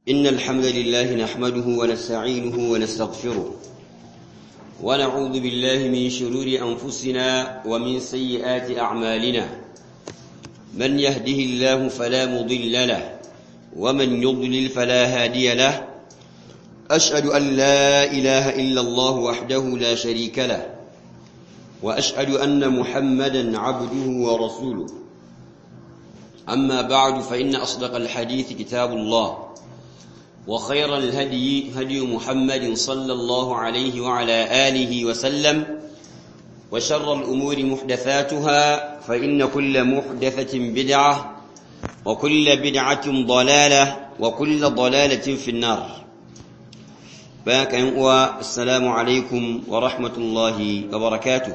إن الحمد لله نحمده ونستعينه ونستغفره ونعوذ بالله من شرور أنفسنا ومن سيئات أعمالنا من يهده الله فلا مضل له ومن يضلل فلا هادي له أشهد أن لا إله إلا الله وحده لا شريك له وأشهد أن محمدا عبده ورسوله أما بعد فإن أصدق الحديث كتاب الله وخير الهدي هدي محمد صلى الله عليه وعلى آله وسلم وشر الأمور محدثاتها فإن كل محدثة بدعة وكل بدعة ضلالة وكل ضلالة في النار باك السلام عليكم ورحمة الله وبركاته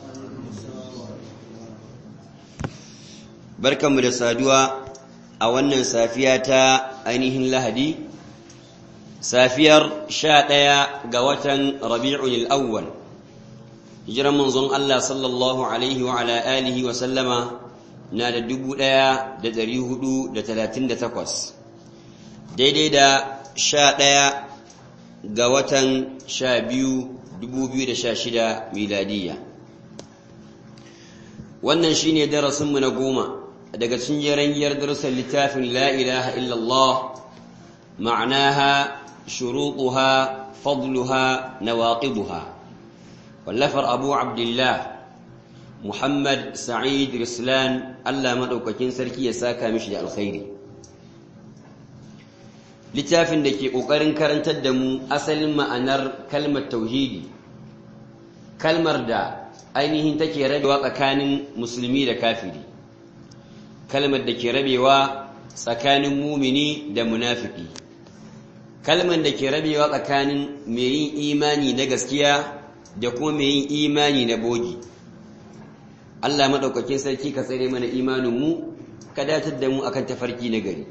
barkanmu da saduwa a wannan safiya ta ainihin lahadi safiyar sha ɗaya ga watan rabi'ul awwal hijiran manzon Allah sallallahu alaihi wa ala alihi wa sallama na da dubu ɗaya da ɗari hudu da talatin da takwas daidai da sha ɗaya ga watan sha biyu dubu biyu da sha shida miladiyya wannan shine darasinmu na goma daga cikin yaranyar darussan littafin la ilaha illallah ma'anaha shurutuha fadluha nawaqiduha wallafar abu abdullah muhammad sa'id rislan Allah madaukakin sarki ya saka mishi da alkhairi littafin da ke kokarin karantar da mu asalin ma'anar kalmar tauhidi kalmar da ainihin take rabewa tsakanin musulmi da kafiri kalmar da ke rabewa tsakanin mumini da munafiki kalmar da ke rabewa tsakanin mai yin imani na gaskiya da kuma mai yin imani na bogi Allah maɗaukakin sarki ka tsere mana imaninmu ka datar da mu akan tafarki na gari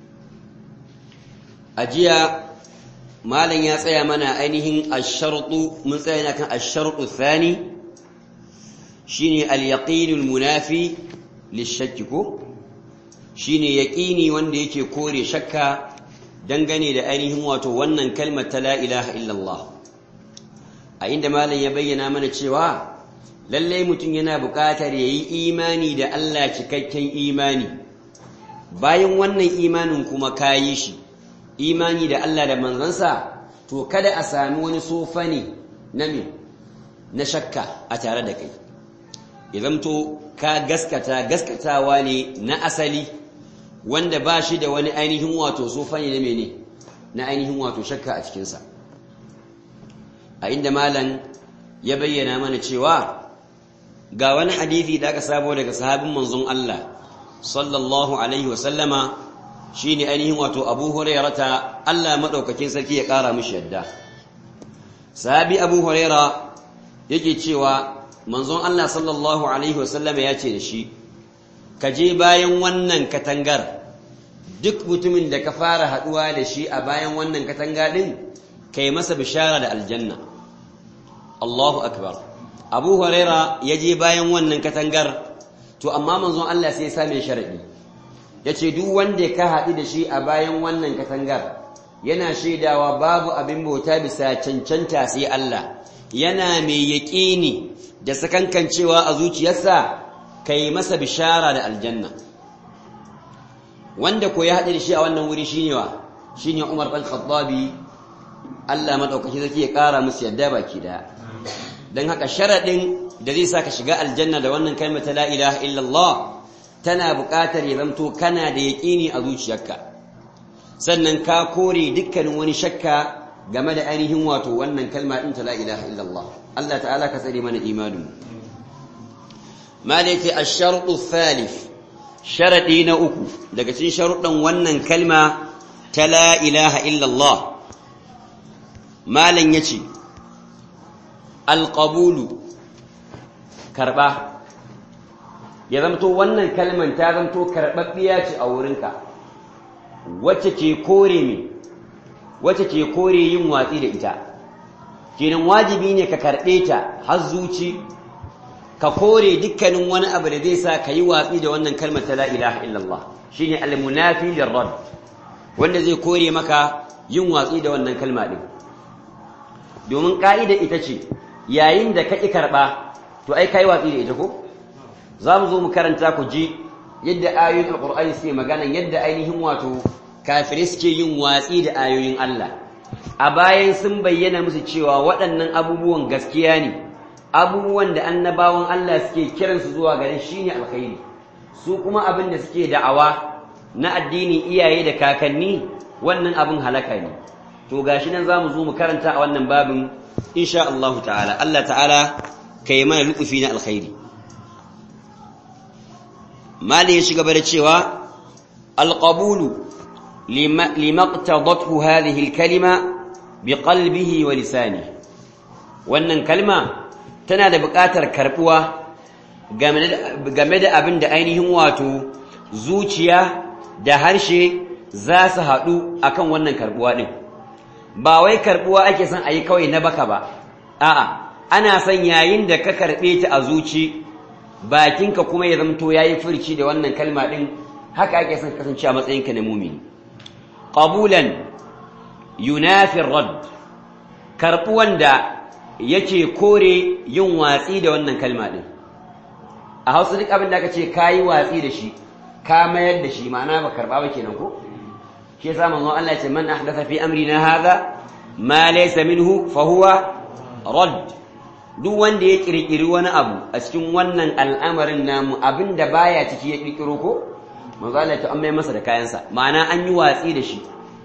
a jiya malam ya tsaya mana ainihin asharɗu mun tsaya na kan asharɗu thani shine al-yaqinul munafi lishakki ko shine yaqini wanda yake kore shakka dangane da ainihin wato wannan kalmar ta la ilaha illallah a inda malam ya bayyana mana cewa lalle mutum yana buƙatar yayi imani da Allah cikakken imani bayan wannan imanin kuma kayi shi imani da Allah da manzansa to kada a sami wani sofani na me na shakka a tare da kai ya zamto ka gaskata gaskatawa ne na asali wanda ba shi da wani ainihin wato sofani na mene na ainihin wato shakka a cikinsa a inda malam ya bayyana mana cewa ga wani hadithi da aka sabo daga sahabin manzon Allah sallallahu alaihi wasallama shine ainihin wato Abu Hurairata Allah madaukakin sarki ya kara mishi yadda sahabi Abu Huraira yake cewa manzon Allah sallallahu Alaihi wasallam ya ce da shi, Ka je bayan wannan katangar, duk mutumin da ka fara haɗuwa da shi a bayan wannan katanga ɗin, ka yi masa bishara da aljanna. Allahu Akbar. Abu Huraira ya je bayan wannan katangar, to amma manzon Allah sai ya same sharaɗi. Ya ce, Duk wanda ka haɗu da shi a bayan wannan katangar, yana shaidawa babu abin bauta bisa cancanta sai Allah, yana mai yaƙini da sakankancewa a zuciyarsa ka yi masa bishara da aljanna wanda ko ya haɗe da shi a wannan wuri shine wa shine Umar ɗan Khattabi Allah madaukaki zaki ya ƙara musu yadda baki daya dan haka sharadin da zai saka shiga aljanna da wannan kalmar ta la ilaha illallah tana buƙatar ya zamto kana da yaƙini a zuciyarka sannan ka kore dukkanin wani shakka game da ainihin wato wannan kalma ɗin ta la ilaha illallah Allah ta'ala ka tsare mana imanin malaka ash-shartu thalith sharadi na uku daga cikin sharuɗan wannan kalma ta la ilaha illallah malan yace al-qabulu karba ya zamto wannan kalman ta zamto karbabbiya ce a wurinka wacce ke kore me wacce ke kore yin watsi da ita kenan wajibi ne ka karɓe ta har zuci ka kore dukkanin wani abu da zai sa ka yi watsi da wannan kalmar ta la ilaha illallah shine al-munafi lirrad wanda zai kore maka yin watsi da wannan kalma din domin ka'ida ita ce yayin da ka ƙi karɓa to ai kai watsi da ita ko za mu zo mu karanta ku ji yadda ayoyin alƙur'ani suke magana yadda ainihin wato kafirai suke yin watsi da ayoyin Allah a bayan sun bayyana musu cewa waɗannan abubuwan gaskiya ne abubuwan da annabawan Allah suke kiransu zuwa gare shi ne alkhairi su kuma abin da suke da'awa na addinin iyaye da kakanni wannan abin halaka ne to gashi nan zamu zo mu karanta a wannan babin insha Allah ta'ala Allah ta'ala kai mana lutufi na alkhairi mali ya shiga da cewa alqabulu limaqtadathu hadhihi alkalima biqalbihi wa lisanihi wannan kalma tana da buƙatar karbuwa game da abin da ainihin wato zuciya da harshe za su haɗu akan wannan karbuwa ɗin ba wai karbuwa ake son a yi kawai na baka ba a'a ana son yayin da ka karɓe ta a zuci bakinka kuma ya zamto ya yi furci da wannan kalma ɗin haka ake son kasance a matsayinka na mumini ƙabulan yunafin rad karɓuwan da yake kore yin watsi da wannan kalma ɗin a hausa duk abin da aka ce ka yi watsi da shi ka mayar da shi ma'ana ba karɓa ba kenan ko shi yasa manzon Allah ce man ahdatha fi amrina hadha ma laysa minhu fa huwa rad duk wanda ya kirkiri wani abu a cikin wannan al'amarin namu abinda baya ciki ya kirkiro ko manzo Allah ta amma masa da kayansa ma'ana an yi watsi da shi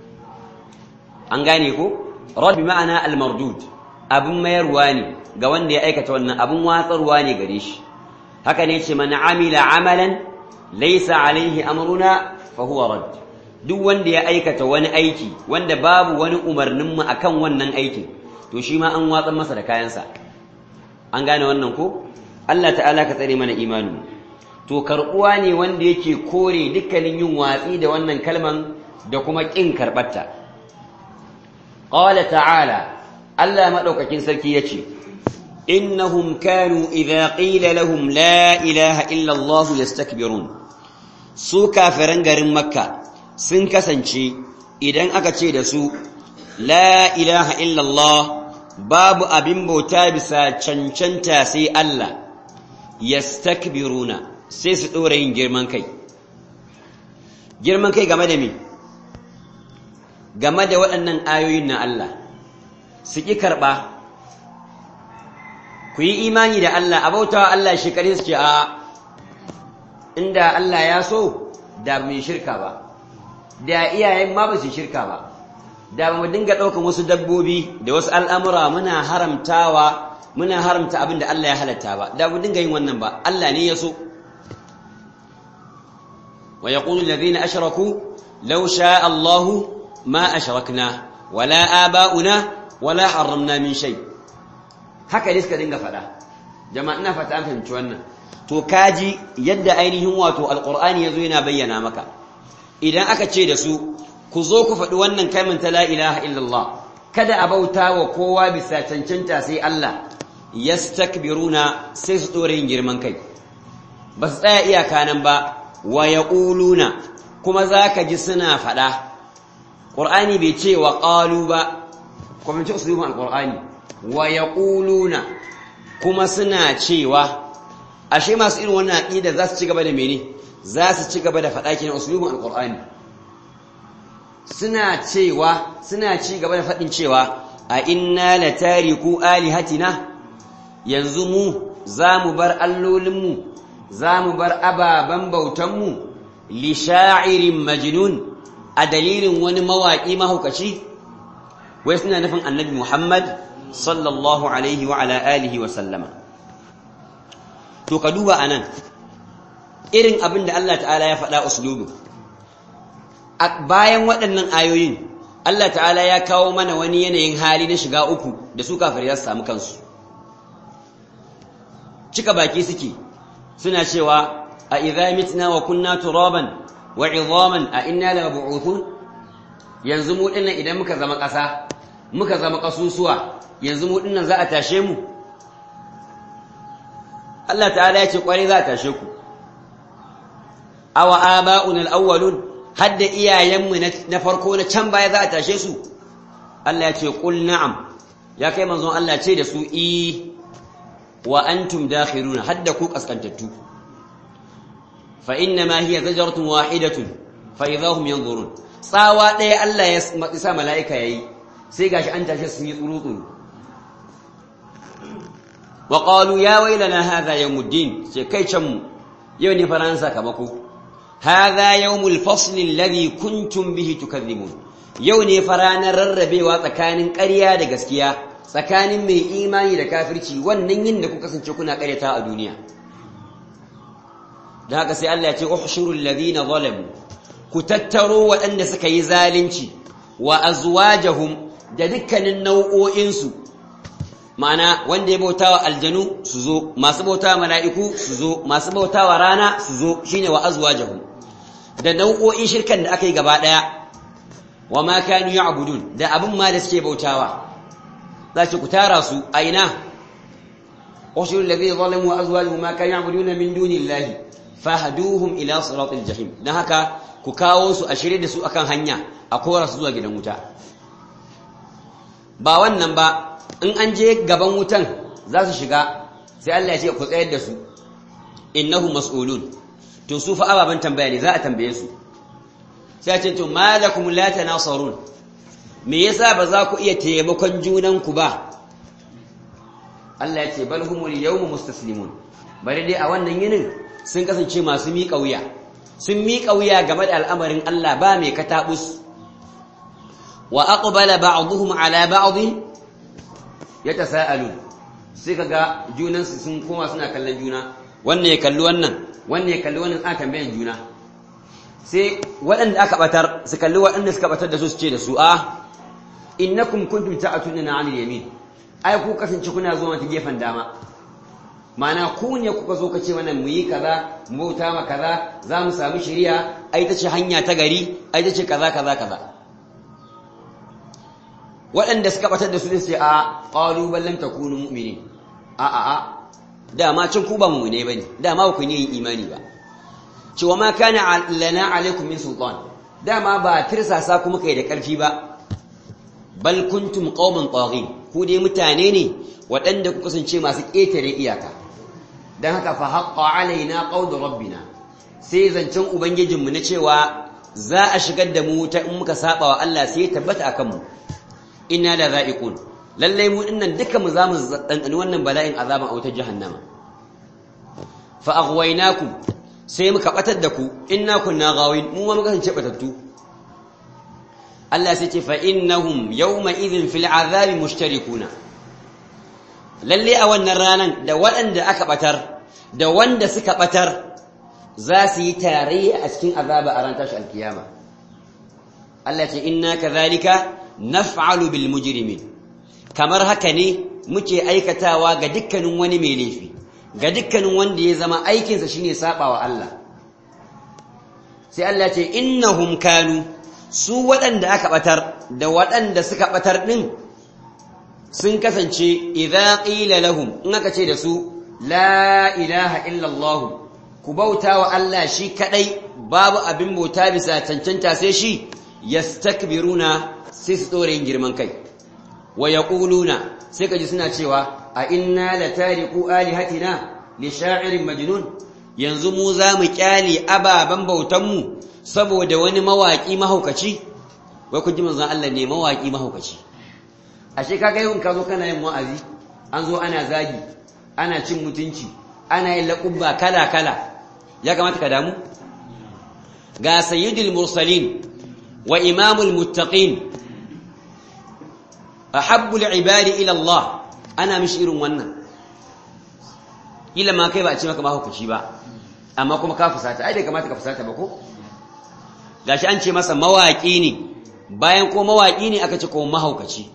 an gane ko rad bi ma'ana al-mardud abin mayarwa ne ga wanda ya aikata wannan abin watsarwa ne gare shi haka ne ce man amila amalan laysa alaihi amruna fa huwa rad duk wanda ya aikata wani aiki wanda babu wani umarnin mu akan wannan aikin to shi ma an watsar masa da kayansa an gane wannan ko Allah ta'ala ka tsare mana imanin to karbuwa ne wanda yake kore dukkanin yin watsi da wannan kalman da kuma kin karbatta qala ta'ala Allah madaukakin sarki yace innahum kanu idza qila lahum la ilaha illa Allah yastakbirun su kafiran garin makka sun kasance idan aka ce da su la ilaha illa Allah babu abin bauta bisa cancanta sai Allah yastakbiruna sai su dora yin girman kai girman kai game da me game da waɗannan ayoyin na Allah su ƙi karɓa ku yi imani da Allah a bautawa Allah shekaru su ce a inda Allah ya so da mai shirka ba da iyayen ma ba su shirka ba da ba mu dinga ɗaukan wasu dabbobi da wasu al'amura muna haramtawa muna haramta abin da Allah ya halatta ba da mu dinga yin wannan ba Allah ne ya so wa yaqulu alladhina ashraku law sha'a Allahu ma ashrakna wala aba'una wala harramna min shay haka ne suka dinga faɗa jama'a ina fata an fahimci wannan to kaji yadda ainihin wato alqur'ani yazo yana bayyana maka idan aka ce da su ku zo ku faɗi wannan kalmar ta la ilaha illallah kada a bauta wa kowa bisa cancanta sai Allah yastakbiruna sai su dore yin girman kai ba su tsaya iyaka nan ba wa yaquluna kuma zaka ji suna faɗa qur'ani bai ce wa qalu ba kuma ce usulun alqur'ani wa yaquluna kuma suna cewa ashe masu irin wannan aqida za su ci gaba da mene za su ci gaba da faɗa kenan usulun alqur'ani suna cewa suna ci gaba da faɗin cewa a inna la tariku alihatina yanzu mu za mu bar allolinmu za mu bar ababen bautanmu li sha'irin majnun a dalilin wani mawaƙi mahaukaci wai suna nufin annabi muhammad sallallahu alaihi wa ala alihi wa sallama to ka duba anan irin abin da Allah ta'ala ya faɗa uslubin bayan waɗannan ayoyin Allah ta'ala ya kawo mana wani yanayin hali na shiga uku da su kafir za su samu kansu cika baki suke suna cewa a idza mitna wa kunna turaban wa idhaman a inna la bu'uthun yanzu mu dinnan idan muka zama ƙasa muka zama ƙasusuwa yanzu mu dinnan za a tashe mu Allah ta'ala ya ce kware za a tashe ku awa aba'una al-awwalun hadda iyayenmu na farko na can baya za a tashe su Allah ya ce qul na'am ya kai manzon Allah ce da su i wa antum dakhiruna hadda ku kaskantattu fa inna ma hiya zajratun wahidatun fa idahum yanzurun tsawa ɗaya Allah ya sa mala'ika yayi sai gashi an tashe su yi tsuru wa qalu ya wailana hadha yawmuddin sai kai can mu yau ne faransa sakamako hadha yawmul fasl alladhi kuntum bihi tukadhibun yau ne faranar rarrabewa tsakanin ƙarya da gaskiya tsakanin mai imani da kafirci wannan yin da kuka kasance kuna ƙaryata a duniya da haka sai Allah ya ce uhshurul ladina zalamu ku tattaro waɗanda suka yi zalunci wa azwajahum da dukkanin nau'o'insu ma'ana wanda ya bautawa aljanu su zo masu bautawa mala'iku su zo masu bautawa rana su zo shine wa azwajahum da nau'o'in shirkan da aka yi gaba ɗaya wa ma kanu ya'budun da abin ma da suke bautawa za ki ku tara su a ina ushur alladhi zalamu wa azwajuhum ma kanu ya'buduna min dunillahi fahduhum ila siratil jahim dan haka ku kawo su a shirye da su akan hanya a kora su zuwa gidan wuta ba wannan ba in an je gaban wutan za su shiga sai Allah ya ce ku tsayar da su innahu mas'ulun to su fa ababan tambaya ne za a tambaye su sai ce to malakum la tanasarun me yasa ba za ku iya taimakon junan ku ba Allah ya ce bal humul yawma mustaslimun bari dai a wannan yinin sun kasance masu miƙa wuya sun miƙa wuya game da al'amarin Allah ba mai katabus wa aqbala ba'dhum ala ba'd yatasaalu sai kaga junan su sun koma suna kallon juna wannan ya kalli wannan wannan ya kalli wannan a tambayan juna sai waɗanda aka batar su kalli waɗanda suka batar da su su ce da su a innakum kuntum ta'atuna 'anil yamin ai ku kasance kuna zuwa ta gefen dama mana ku ne kuka zo ka ce mana mu yi kaza mu bauta ma kaza za mu samu shari'a ai ta ce hanya ta gari ai ta ce kaza kaza kaza waɗanda suka batar da su ne sai a qalu bal lam takunu mu'minin a a a dama cin ku ba mu ne bane dama ba ku ne yin imani ba cewa ma kana lana alaikum min sultan dama ba tirsasa kuma kai da ƙarfi ba bal kuntum qauman taghin ku dai mutane ne waɗanda ku kasance masu ƙetare iyaka dan haka fa haqqa alaina qawlu rabbina sai zancen ubangijinmu na cewa za a shigar da mu ta in muka saba wa Allah sai ya tabbata akan mu inna la za'iqun lalle mu dinnan duka mu zamu dandani wannan bala'in azaban autar jahannama fa aghwaynakum sai muka batar da ku inna kunna ghawin mu ma muka kasance batattu Allah sai ce fa innahum yawma idhin fil azabi mushtarikuna lalle a wannan ranan da waɗanda aka batar da wanda suka batar za su yi tarayya a cikin azaba a ran tashi alkiyama Allah ce inna kadhalika naf'alu bil mujrimin kamar haka ne muke aikatawa ga dukkanin wani mai laifi ga dukkanin wanda ya zama aikinsa shine sabawa Allah sai Allah ce innahum kanu su waɗanda aka batar da waɗanda suka batar din sun kasance idza qila lahum in aka ce da su la ilaha illa Allah ku bauta wa Allah shi kadai babu abin bauta bisa cancanta sai shi yastakbiruna sai su tsore yin girman kai wa yaquluna sai kaji suna cewa a inna la tariqu alihatina li sha'irin majnun yanzu mu za mu kyale ababan bautan mu saboda wani mawaki mahaukaci wai kun ji manzon Allah ne mawaki mahaukaci ashe kaga yau ka zo kana yin wa'azi an zo ana zagi ana cin mutunci ana yin laƙubba kala kala ya kamata ka damu ga sayyidul mursalin wa imamul muttaqin ahabbul ibadi ila Allah ana mishi irin wannan ila ma kai ba a ce maka mahaukaci ba amma kuma ka fusata ai bai kamata ka fusata ba ko gashi an ce masa mawaki ne bayan ko mawaki ne aka ce ko mahaukaci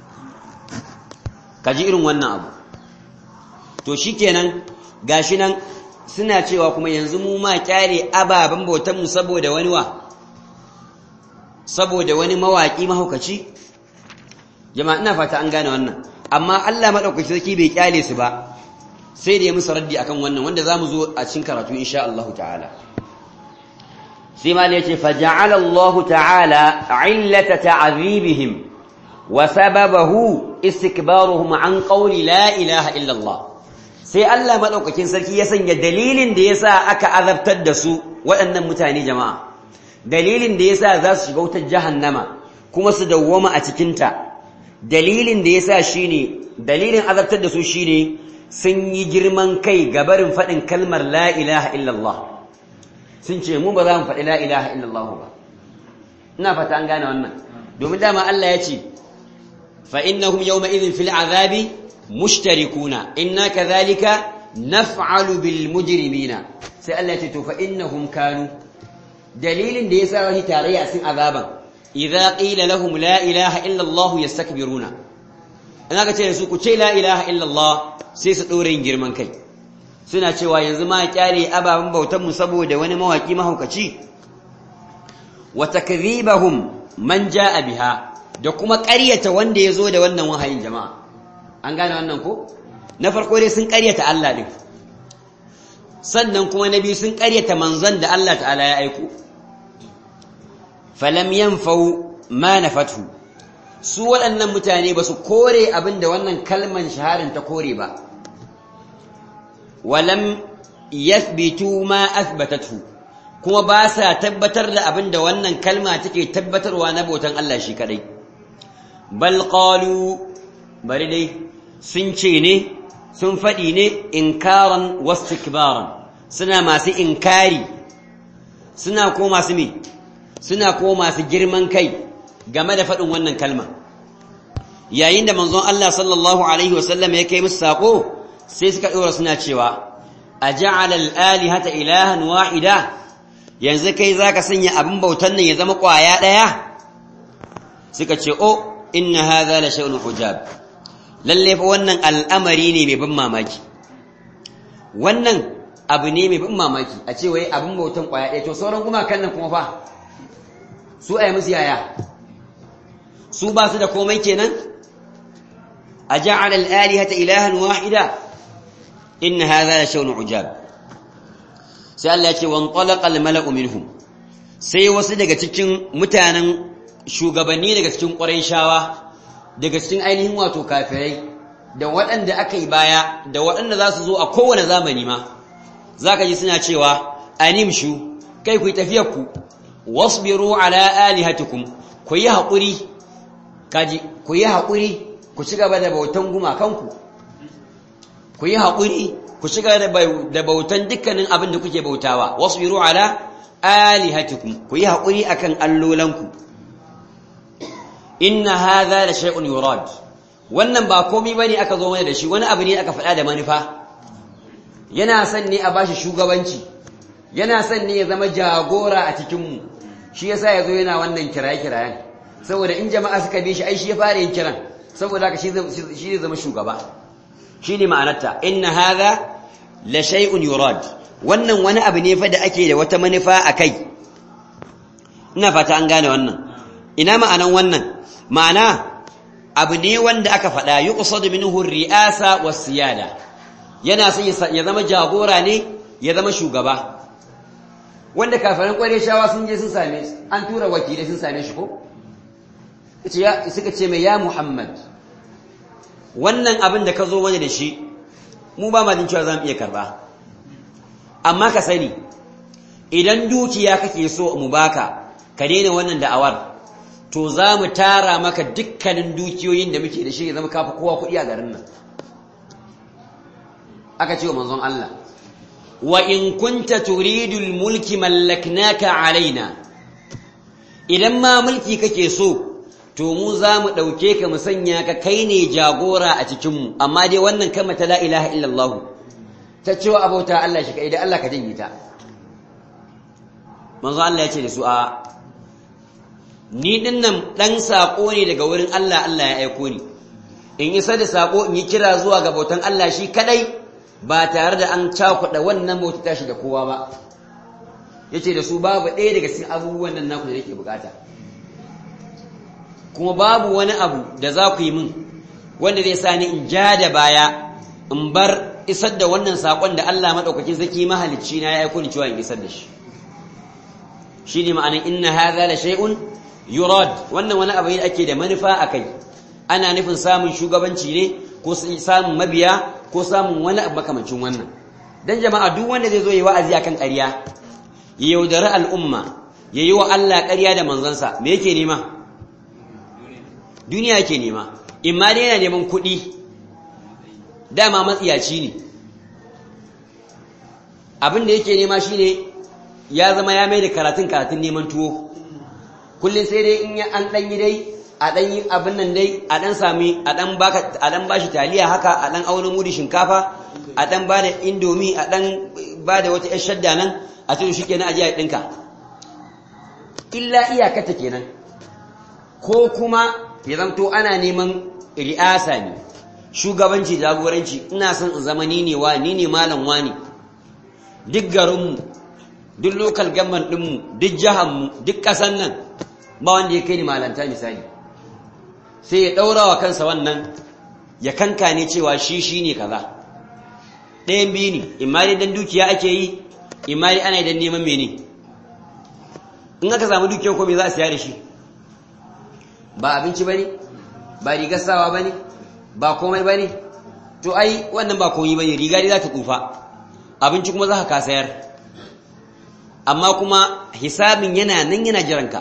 kaji irin wannan abu to shikenan gashi nan suna cewa kuma yanzu mu ma kyare ababen bautan mu saboda wani wa saboda wani mawaki mahaukaci jama'a ina fata an gane wannan amma Allah madaukaki sarki bai kyale su ba sai da ya musu raddi akan wannan wanda zamu zo a cikin karatu insha Allah ta'ala sai ma ya ce faja'ala Allah ta'ala illata ta'azibihim wa sababahu istikbaruhum an qawli la ilaha illa Allah sai Allah madaukakin sarki ya sanya dalilin da yasa aka azabtar da su waɗannan mutane jama'a dalilin da yasa za su shiga wutar jahannama kuma su dawwama a cikin ta dalilin da yasa shine dalilin azabtar da su shine sun yi girman kai gabarin faɗin kalmar la ilaha illa Allah sun ce mu ba za mu faɗi la ilaha illallah ba ina fata an gane wannan domin dama Allah ya ce fa innahum yawma idhin fil azabi mushtarikuna inna kadhalika naf'alu bil mujrimina sai Allah ya ce to fa innahum kanu dalilin da yasa wani tarayya sun azaban idza qila lahum la ilaha illallah yastakbiruna in aka ce su ku ce la ilaha illallah sai su dore yin girman kai suna cewa yanzu ma kyale ababen bautanmu saboda wani mawaki mahaukaci wa takdhibahum man jaa biha da kuma ƙaryata wanda ya zo da wannan wahayin jama'a an gane wannan ko na farko dai sun ƙaryata Allah din sannan kuma na biyu sun ƙaryata manzon da Allah ta'ala ya aiko falam yanfau ma nafatu su waɗannan mutane ba su kore abin da wannan kalman shaharin ta kore ba walam yathbitu ma athbatatu kuma ba sa tabbatar da abin da wannan kalma take tabbatarwa na bautan Allah shi kadai bal qalu bari dai sun ce ne sun faɗi ne inkaran wastikbaran suna masu inkari suna ko masu me suna ko masu girman kai game da faɗin wannan kalma yayin da manzon Allah sallallahu alaihi wasallam ya kai musu sako sai suka ɗora suna cewa a ja'ala al-alihata ilahan wahida yanzu kai zaka sanya abin bautan nan ya zama ƙwaya ɗaya suka ce o inna hadha la shay'un hujab lalle fa wannan al'amari ne mai ban mamaki wannan abu ne mai ban mamaki a ce wai abin bautan ƙwaya ɗaya to sauran gumakan nan kuma fa su ayi musu yaya su ba su da komai kenan a ja'ala al-alihata ilahan wahida in hadha la shay'un ujab sai Allah ya ce wan talaqa al-mala'u minhum sai wasu daga cikin mutanen shugabanni daga cikin Qurayshawa daga cikin ainihin wato kafirai da waɗanda aka yi baya da waɗanda za su zo a kowane zamani ma zaka ji suna cewa animshu kai ku tafiyar ku wasbiru ala alihatikum ku yi haƙuri kaji ku yi haƙuri ku ci gaba da bautan gumakanku ku yi haƙuri ku ci gaba da bautan dukkanin abin da kuke bautawa wasbiru ala alihatikum ku yi haƙuri akan allolanku inna hadha la shay'un yurad wannan ba komai bane aka zo mana da shi wani abu ne aka faɗa da manufa yana son ne a bashi shugabanci yana son ne ya zama jagora a cikin mu shi yasa yazo yana wannan kiraye-kirayen saboda in jama'a suka bi shi ai shi ya fara yin kiran saboda haka shi zai zama shugaba shi ne ma'anarta inna hadha la shay'un yurad wannan wani abu ne fa da ake da wata manufa a kai ina fata an gane wannan ina ma'anan wannan ma'ana abu ne wanda aka faɗa yuqsadu minhu ar-ri'asa was-siyada yana son ya zama jagora ne ya zama shugaba wanda kafiran shawa sun je sun same an tura wakilai sun same shi ko suka ce mai ya Muhammad wannan abin da ka zo wani da shi mu ba ma jin cewa za mu iya karba amma ka sani idan dukiya kake so mu baka ka daina wannan da'awar to za mu tara maka dukkanin dukiyoyin da muke da shi ya zama kafa kowa kuɗi a garin nan aka ce wa manzon Allah wa in kunta turidul mulki mallaknaka alaina idan ma mulki kake so to mu za mu ɗauke ka mu sanya ka kai ne jagora a cikinmu amma dai wannan kama ta la ilaha illallah ta cewa abauta Allah shi kai da Allah ka janye ta manzo Allah ya ce da su a ni din nan dan sako ne daga wurin Allah Allah ya aiko ni in isa da sako in yi kira zuwa ga bautan Allah shi kadai ba tare da an cakuɗa wannan bauta tashi da kowa ba yace da su babu ɗaya daga cikin abubuwan nan naku da nake bukata kuma babu wani abu da za ku yi min wanda zai sa ni in ja da baya in bar isar da wannan saƙon da Allah maɗaukakin zaki mahalicci na ya aiko ni cewa in isar da shi shine ma'anar inna hadha la shay'un yurad wannan wani abu ne ake da manufa akai ana nufin samun shugabanci ne ko samun mabiya ko samun wani abu makamancin wannan dan jama'a duk wanda zai zo yi wa'azi akan ƙarya ya yaudari al'umma ya yi wa Allah ƙarya da manzansa me yake nema duniya yake nema in ma dai yana neman kuɗi dama matsiyaci ne abin da yake nema shine ya zama ya mai da karatun karatun neman tuwo kullum sai dai in ya an ɗan yi dai a ɗan yi abin nan dai a ɗan sami a ɗan baka a ɗan bashi taliya haka a ɗan aunin mudi shinkafa a ɗan ba da indomi a ɗan ba da wata 'yar shadda nan a cikin shi kenan a jiya ɗinka illa iyakata kenan ko kuma ya zamto ana neman ri'asa ne shugabanci jagoranci ina son in zama ni ne wa ni ne malam wani duk garinmu duk lokal gamman ɗinmu duk jihanmu duk ƙasan nan ba wanda ya kai ni malanta misali sai ya ɗaura wa kansa wannan ya kankane cewa shi shi ne kaza ɗayan biyu ne imma dai dan dukiya ake yi imma dai ana idan neman mene in aka samu dukiyar ko me za a siya da shi ba abinci ba ne ba rigar sawa ba ne ba komai ba ne to ai wannan ba komai ba ne riga dai za ta tsufa abinci kuma za ka sayar amma kuma hisabin yana nan yana jiranka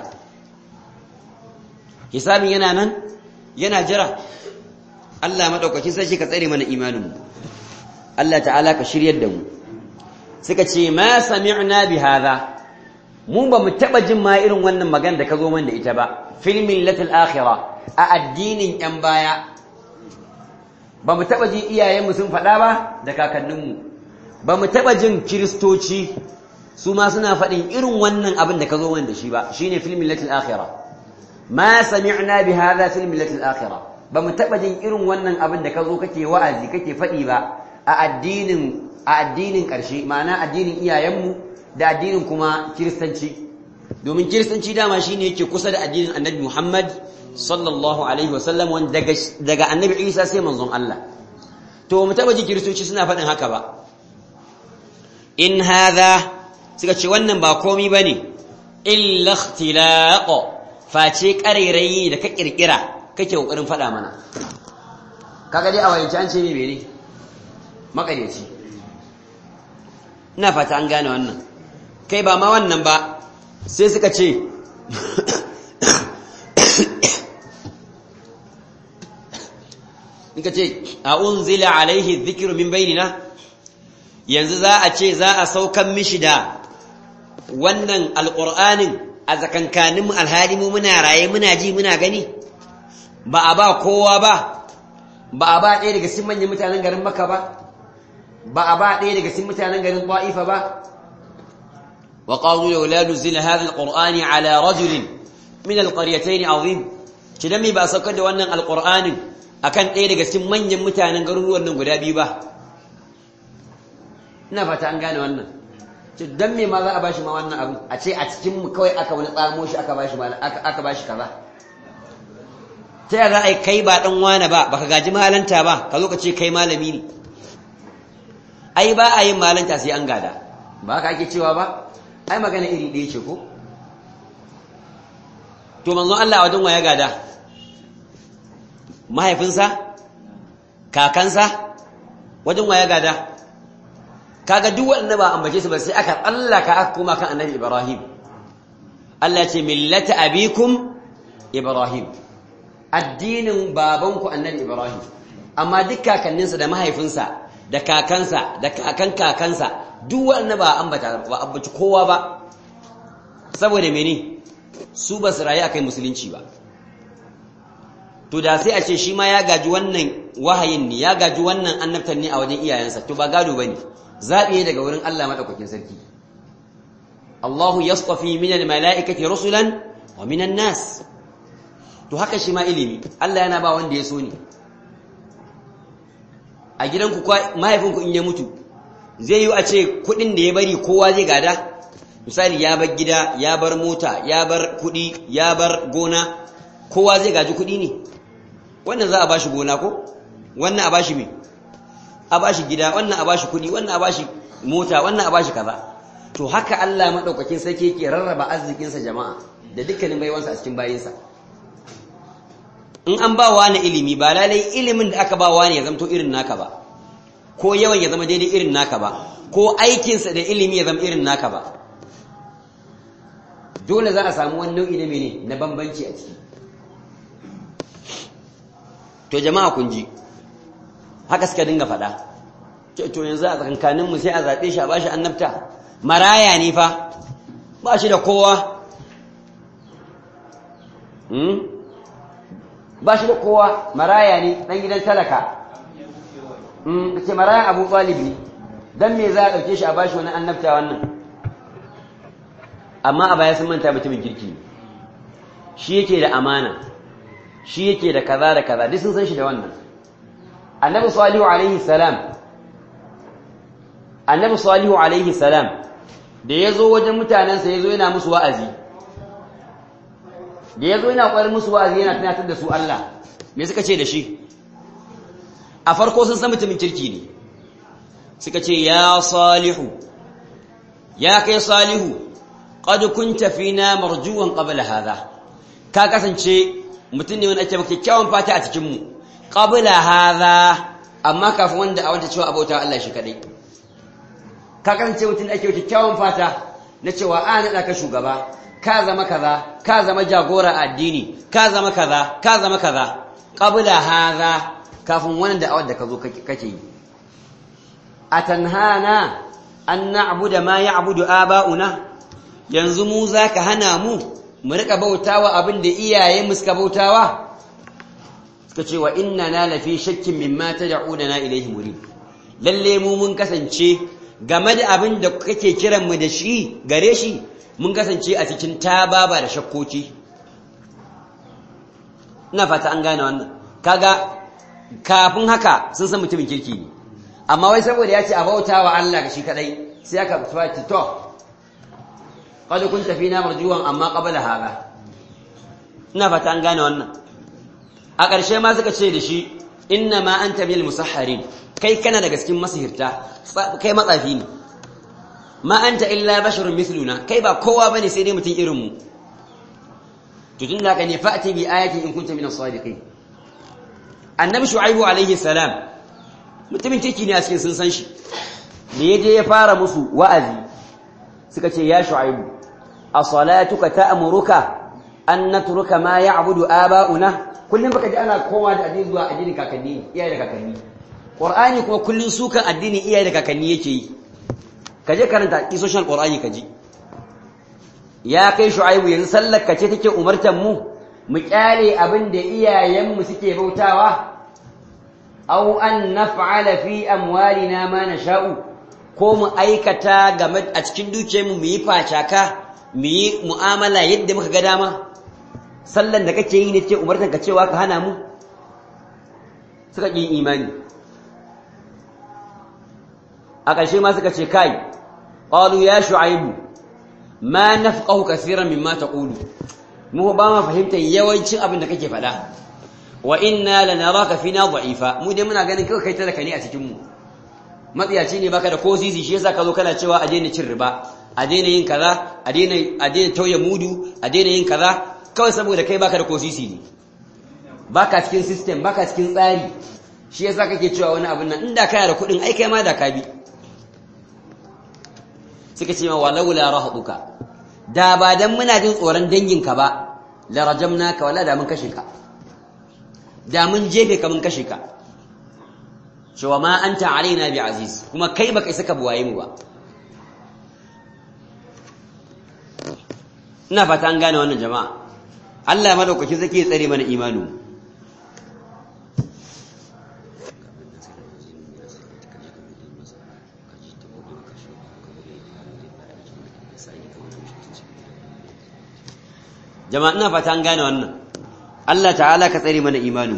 hisabin yana nan yana jira Allah maɗaukaki sai shi ka tsare mana imaninmu Allah ta'ala ka shiryar da mu suka ce ma sami'na bi hadha mu ba mu taba jin ma irin wannan magana da ka zo mana da ita ba fil millatil akhirah a addinin yan baya ba mu taba ji iyayenmu sun faɗa ba da kakanninmu ba mu taba jin kiristoci su ma suna faɗin irin wannan abin da ka zo mana da shi ba shine fil millatil akhirah ma sami'na bi hadha fil millatil akhirah ba mu taba jin irin wannan abin da ka zo kake wa'azi kake faɗi ba a addinin a addinin ƙarshe ma'ana addinin iyayenmu da addinin kuma kiristanci domin kiristanci dama shine yake kusa da addinin annabi Muhammad sallallahu alaihi wasallam wanda daga daga annabi Isa sai manzon Allah to mu taba ji kiristoci suna faɗin haka ba in hadha suka ce wannan ba komai bane illa ikhtilaq face ƙarairayi da ka kirkira kake kokarin faɗa mana kaga dai a wayance an ce me bene makaryaci ina fata an gane wannan kai ba ma wannan ba sai suka ce nika ce a unzila alaihi dhikiru min bainina yanzu za a ce za a saukan mishi da wannan alqur'anin a zakankanin alhali mu muna raye muna ji muna gani ba a ba kowa ba ba a ba ɗaya daga cikin manyan mutanen garin maka ba ba a ba ɗaya daga cikin mutanen garin ta'ifa ba وقالوا لولا نزل هذا القرآن على رجل من القريتين عظيم كدمي با سوكر da wannan alqur'anin akan ɗaya daga cikin manyan mutanen garuruwan nan guda biyu ba ina fata an gane wannan ce dan me ma za a bashi ma wannan abu a ce a cikin mu kawai aka wani tsamo shi aka bashi aka aka bashi kaza ta yaya za a kai ba dan wane ba baka gaji malanta ba ka zo ka ce kai malami ne ai ba a yin malanta sai an gada ba ka ake cewa ba ai magana iri ɗaya ce ko to manzon Allah wajen waya gada mahaifinsa kakansa wajen waya gada kaga duk wanda ba ambace su ba sai aka tsallaka aka koma kan annabi Ibrahim Allah ce millata abikum Ibrahim addinin babanku annabi Ibrahim amma duk kakanninsa da mahaifinsa da kakansa da kakan kakansa duk wanda ba ambata ba ambaci kowa ba saboda mene su ba su rayu akai musulunci ba to da sai a ce shi ma ya gaji wannan wahayin ne ya gaji wannan annabtan ne a wajen iyayensa to ba gado bane zabi daga wurin Allah madaukakin sarki Allahu yastafi min almalaikati rusulan wa min nas to haka shi ma ilimi Allah yana ba wanda ya so ne a gidanku mahaifinku in ya mutu zai yi a ce kudin da ya bari kowa zai gada misali ya bar gida ya bar mota ya bar kudi ya bar gona kowa zai gaji kudi ne wannan za a bashi gona ko wannan a bashi me a bashi gida wannan a bashi kudi wannan a bashi mota wannan a bashi kaza to haka Allah madaukakin sarki yake rarraba arzikinsa jama'a da dukkanin baiwansa a cikin bayinsa in an ba wani ilimi ba lalai ilimin da aka ba wani ya zamto irin naka ba ko yawan ya zama daidai irin naka ba ko aikinsa da ilimi ya zama irin naka ba dole za a samu wani nau'i na mene na bambanci a ciki to jama'a kun ji haka suka dinga faɗa to yanzu a tsakankaninmu sai a zaɓe shi a bashi annabta maraya ne fa ba shi da kowa ba shi da kowa maraya ne ɗan gidan talaka ce marayan abu ɗalib ne don me za a ɗauke shi a bashi wani annabta wannan amma a baya sun manta mutumin kirki shi yake da amana shi yake da kaza da kaza duk sun san shi da wannan annabi salihu alaihi salam annabi salihu alaihi salam da ya zo wajen mutanensa ya zo yana musu wa'azi da ya zo yana ƙwarar musu wa'azi yana tunatar da su Allah me suka ce da shi a farko sun san mutumin kirki ne suka ce ya salihu ya kai salihu qad kunta fina marjuwan qabla hadha ka kasance mutum ne wanda ake maka kyakkyawan fata a cikin mu qabla hadha amma kafin wanda a wanda cewa abota Allah shi kadai ka kasance mutum da ake kyakkyawan fata na cewa a naɗa ka shugaba ka zama kaza ka zama jagora addini ka zama kaza ka zama kaza qabla hadha kafin wannan da awar da ka zo kake yi atanhana an na'budu ma ya'budu aba'una yanzu mu zaka hana mu mu rika bautawa abin da iyaye mu suka bautawa suka ce wa inna na lafi shakkin mimma tad'una ilayhi murid lalle mu mun kasance game da abin da kake kiran mu da shi gare shi mun kasance a cikin tababa da shakkoki ina fata an gane wannan kaga kafin haka sun san mutumin kirki ne amma wai saboda ya ce a bauta wa Allah ga shi kadai sai aka fati to qad kunta fina marjuwan amma qabla hada ina fata an gane wannan a ƙarshe ma suka ce da shi inna ma anta bil musahharin kai kana daga cikin masihirta kai matsafi ne ma anta illa basharun mithluna kai ba kowa bane sai dai mutum irin mu to tun da ka ne fa'ati bi ayatin in kunta min as-sadiqin annabi shu'aibu alaihi salam mutumin kirki ne a cikin sun san shi da yaje ya fara musu wa'azi suka ce ya shu'aibu as-salatuka ta'muruka an natruka ma ya'budu aba'una kullum baka ji ana koma da addini zuwa addinin kakanni iyaye da kakanni qur'ani kuma kullun sukan addini iyaye da kakanni yake yi kaje karanta isoshin qur'ani kaji ya kai shu'aibu yanzu sallar ka ce take umartan mu mu kyale abin da iyayenmu suke bautawa aw an naf'ala fi amwalina ma nasha'u ko mu aikata game a cikin dukiyarmu mu yi facaka mu yi mu'amala yadda muka ga dama sallan da kake yi ne ce umartan ka cewa ka hana mu suka ƙi imani a ƙarshe ma suka ce kai qalu ya shu'aibu ma nafqahu kaseeran mimma taqulu mu ba ma fahimtar yawancin abin da kake faɗa wa inna lanaraka fina dha'ifa mu dai muna ganin kai kai talaka ne a cikin mu matsiyaci ne baka da ko sisi shi yasa ka zo kana cewa a daina cin riba a daina yin kaza a daina a daina tauye mudu a daina yin kaza kawai saboda kai baka da ko sisi ne baka cikin system baka cikin tsari shi yasa kake cewa wani abin nan inda kana da kuɗin ai kai ma da ka bi suka ce ma walau la rahduka da ba dan muna jin tsoron danginka ba la rajamnaka wala da mun kashe ka da mun jefe ka mun kashe ka cewa ma anta alaina bi aziz kuma kai baka isa ka buwaye mu ba ina fata an gane wannan jama'a Allah madaukaki zake ya tsare mana imanu jama'a ina fata an gane wannan Allah ta'ala ka tsare mana imanu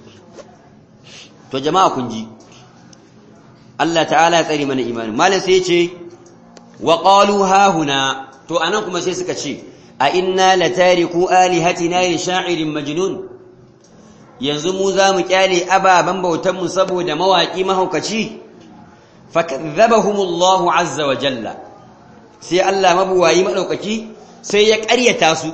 to jama'a kun ji Allah ta'ala ya tsare mana imani malam sai ce wa qalu ha huna to anan kuma sai suka ce a inna latariku alihatina li sha'irin majnun yanzu mu za mu kyale ababan bautan mu saboda mawaki mahaukaci fakadzabahum Allah azza wa jalla sai Allah mabuwayi madaukaki sai ya ƙaryata su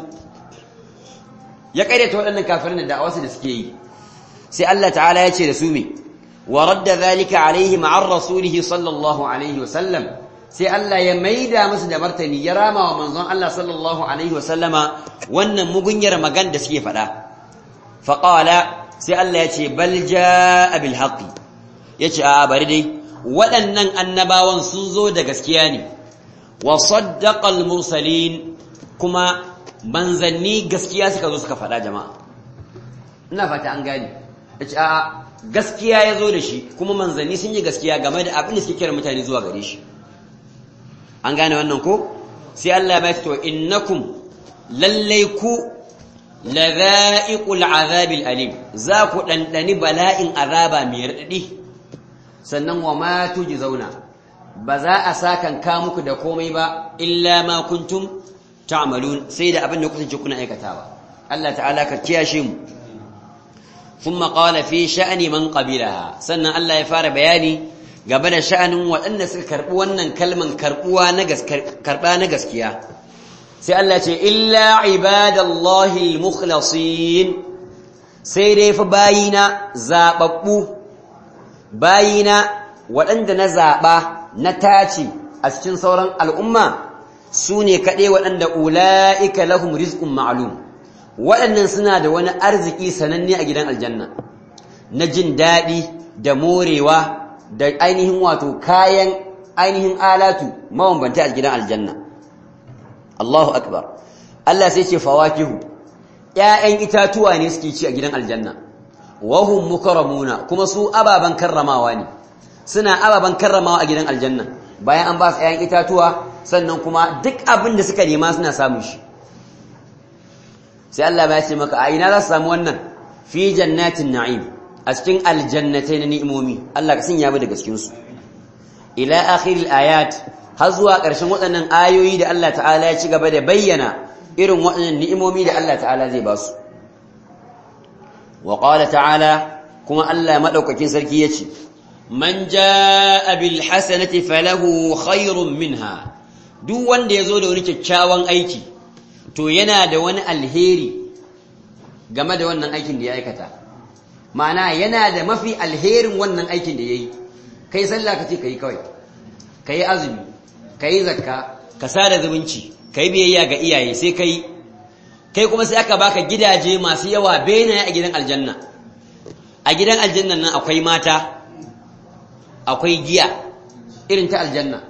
ya ƙaryata waɗannan kafirin da da'awarsu da suke yi sai Allah ta'ala ya ce da su me wa radda zalika alaihi ma'ar rasulihi sallallahu alaihi wa sallam sai Allah ya maida musu da martani ya rama wa manzon Allah sallallahu alaihi wa sallama wannan mugunyar magan da suke faɗa faqala sai Allah ya ce bal jaa bil haqqi yace a bari dai waɗannan annabawan sun zo da gaskiya ne wa saddaqa al mursalin kuma manzanni gaskiya suka zo suka faɗa jama'a ina fata an gane yace a gaskiya ya zo da shi kuma manzanni sun yi gaskiya game da abin da suke kira mutane zuwa gare shi an gane wannan ko sai Allah ya to innakum lallai ku ladha'iqul azabil alim za ku dandani bala'in azaba mai radadi sannan wa ma zauna ba za a sakan ka muku da komai ba illa ma kuntum ta'malun sai da abin da kuke kuna aikatawa Allah ta'ala ka kiyashe mu thumma qala fi sha'ni man qabilaha sannan Allah ya fara bayani game da sha'anin waɗanda suka karɓi wannan kalman karɓuwa na karɓa na gaskiya sai Allah ce illa ibadallahi al-mukhlasin sai dai fa bayina zababbu bayina waɗanda na zaɓa na tace a cikin sauran al'umma su ne kaɗai waɗanda ula'ika lahum rizqun ma'lum waɗannan suna da wani arziki sananne a gidan aljanna na jin daɗi da morewa da ainihin wato kayan ainihin alatu mabambanta a gidan aljanna Allahu akbar Allah sai ce fawakihu ƴaƴan itatuwa ne suke ci a gidan aljanna wahum mukarramuna kuma su ababan karramawa ne suna ababan karramawa a gidan aljanna bayan an ba su ƴaƴan itatuwa sannan kuma duk abin da suka nema suna samun shi sai Allah ya ce maka a ina za su samu wannan fi jannatin na'im a cikin aljannatai na ni'imomi Allah ka sanya mu daga cikin su ila akhiril ayat har zuwa ƙarshen waɗannan ayoyi da Allah ta'ala ya ci gaba da bayyana irin waɗannan ni'imomi da Allah ta'ala zai ba su wa qala ta'ala kuma Allah madaukakin sarki yace man jaa bil hasanati falahu khairun minha duk wanda yazo da wani kyakkyawan aiki to yana da wani alheri game da wannan aikin da ya aikata ma'ana yana da mafi alherin wannan aikin da yayi kai sallah kace kai kawai kai azumi kai zakka ka sada zumunci kai biyayya ga iyaye sai kai kai kuma sai aka baka gidaje masu yawa benaye a gidan aljanna a gidan aljannan nan akwai mata akwai giya irin ta aljanna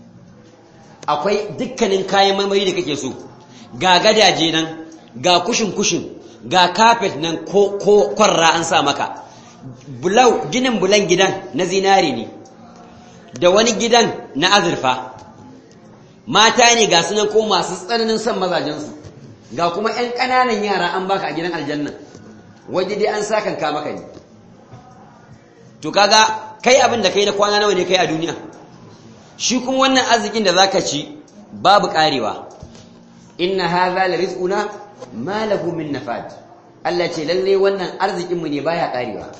akwai dukkanin kayan marmari da kake so ga gadaje nan ga kushin kushin ga kafet nan ko kwarra an sa maka bulau ginin bulan gidan na zinari ne da wani gidan na azurfa mata ne ga sunan ko masu tsananin son mazajensu ga kuma 'yan ƙananan yara an baka a gidan aljanna waje dai an sakan ka maka ne to kaga kai abin da kai na kwana nawa ne kai a duniya shi kuma wannan arzikin da zaka ci babu karewa inna hadha la rizquna ma lahu min nafad Allah ce lalle wannan arzikin mu ne baya karewa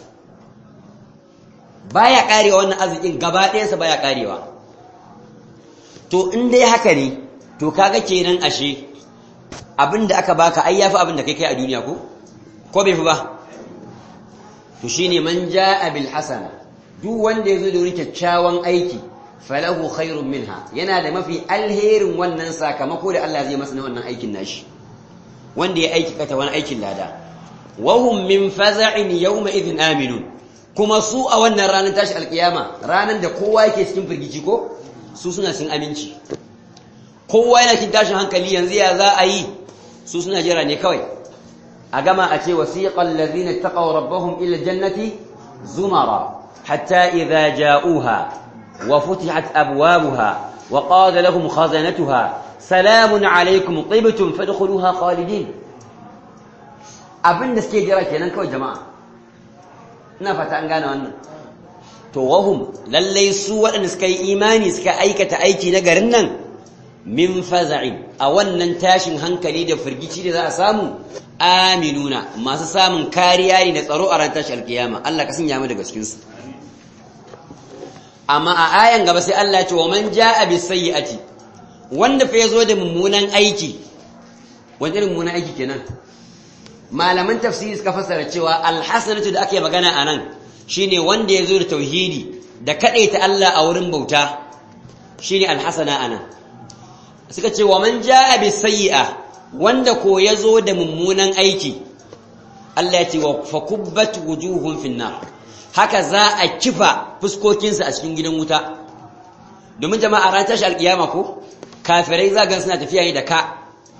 baya karewa wannan arzikin gaba ɗayansa baya karewa to in dai haka ne to kaga kenan ashe abinda aka baka ai yafi abinda kai kai a duniya ko ko bai fi ba to shine man jaa bil hasana duk wanda yazo da wani kyakkyawan aiki falahu khairun minha yana da mafi alherin wannan sakamako da Allah zai masa na wannan aikin nashi wanda ya aiki kata wani aikin lada wa hum min faza'in yawma idhin aminun kuma su a wannan ranar tashi alkiyama ranar da kowa yake cikin firgici ko su suna cikin aminci kowa yana cikin tashin hankali yanzu ya za a yi su suna jira ne kawai a gama a ce wasiqal ladhina taqaw rabbahum ila jannati zumara hatta idza ja'uha wa futihat abwabuha wa qala lahum khazanatuha salamun alaykum tibtum fadkhuluha khalidin abinda suke jira kenan kawai jama'a ina fata an gane wannan to wahum lallai su waɗanda suka yi imani suka aikata aiki na garin nan min faza'in a wannan tashin hankali da firgici da za a samu aminuna masu samun kariya ne da tsaro a ran tashi alkiyama Allah ka sanya mu daga cikin su amma a ayan gaba sai Allah ya ce wa man jaa bis sayyi'ati wanda fa yazo da mummunan aiki wani irin mummunan aiki kenan malaman tafsiri suka fassara cewa alhasanatu da ake magana anan shine wanda yazo da tauhidi da kadaita Allah a wurin bauta shine alhasana anan suka ce wa man jaa bis sayyi'a wanda ko yazo da mummunan aiki Allah ya ce wa fakubbat wujuhum finnar haka za a kifa fuskokinsu a cikin gidan wuta domin jama'a ran tashi alkiyama ko kafirai za gan suna tafiya ne da ka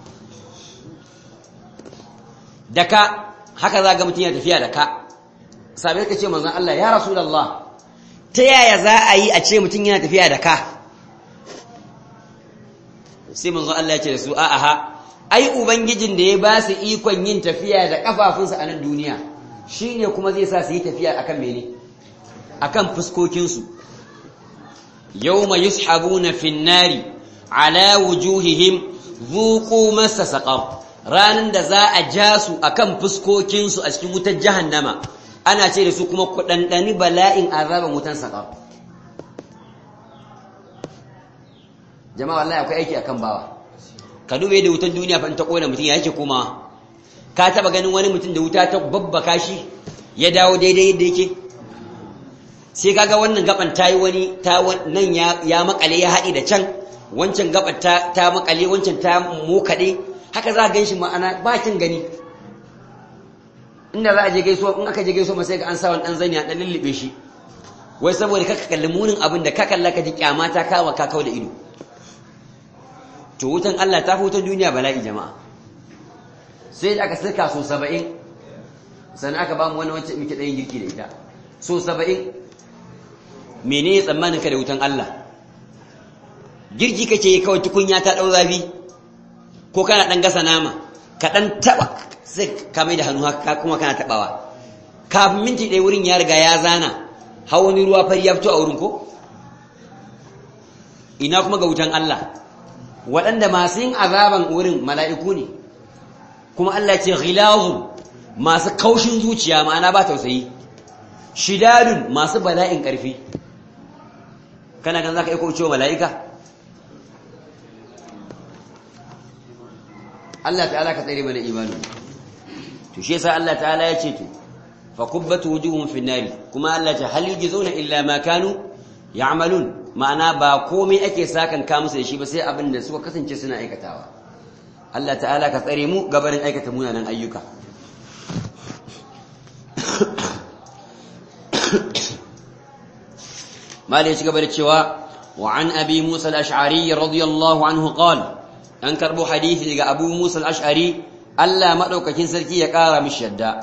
da ka haka za ga mutum ya tafiya da ka sabai ka ce manzon Allah ya rasulullah ta yaya za a yi a ce mutum yana tafiya da ka sai manzon Allah ya ce da su a'a ai ubangijin da ya ba su ikon yin tafiya da kafafunsa a nan duniya shine kuma zai sa su yi tafiya akan mene akan fuskokinsu yawma yushabuna fin nari ala wujuhihim zuqu massa saqar ranan da za a ja su akan fuskokinsu a cikin wutar jahannama ana ce da su kuma ku dandani bala'in azaban wutan saqar jama'a wallahi akwai aiki akan bawa ka dube da wutan duniya fa in ta kona mutum ya yake komawa ka taba ganin wani mutum da wuta ta babbaka shi ya dawo daidai yadda yake sai kaga wannan gaban tayi wani ta nan ya ya makale ya haɗi da can wancan gaban ta ta makale wancan ta mokade haka za ka ganshi ma'ana bakin gani inda za a je gaisuwa in aka je gaisuwa sai ga an sa wani dan zani a dan lullube shi wai saboda kaka kalli munin abin da ka kalla ka ji kyama ta kawa ka kawo da ido to wutan Allah ta fi wutan duniya bala'i jama'a sai da aka sirka so saba'in sannan aka ba mu wani wancan muke ɗayin girki da ita so saba'in mene ya tsammanin ka da wutan Allah girki kake kawai tukunya ta ɗau zafi ko kana ɗan gasa nama ka ɗan taɓa sai ka mai da hannu haka kuma kana taɓawa kafin minti ɗaya wurin ya riga ya zana hau wani ruwa fari ya fito a wurin ko ina kuma ga wutan Allah waɗanda masu yin azaban wurin mala'iku ne kuma Allah ce ghilazun masu kaushin zuciya ma'ana ba tausayi shidadun masu bala'in ƙarfi kana kan za ka iko cewa mala'ika Allah ta'ala ka tsere mana imanu to shi yasa Allah ta'ala ya ce to fa kubbatu wujuhum fi nari kuma Allah ta hal yujizuna illa ma kanu ya'malun ma'ana ba komai ake sakan ka musu da shi ba sai abin da suka kasance suna aikatawa Allah ta'ala ka tsare mu gabarin aikata munanan ayyuka malai ci gaba da cewa wa an abi musa al-ash'ari radiyallahu anhu qala an karbo hadisi daga abu musa al-ash'ari Allah madaukakin sarki ya kara mishi yadda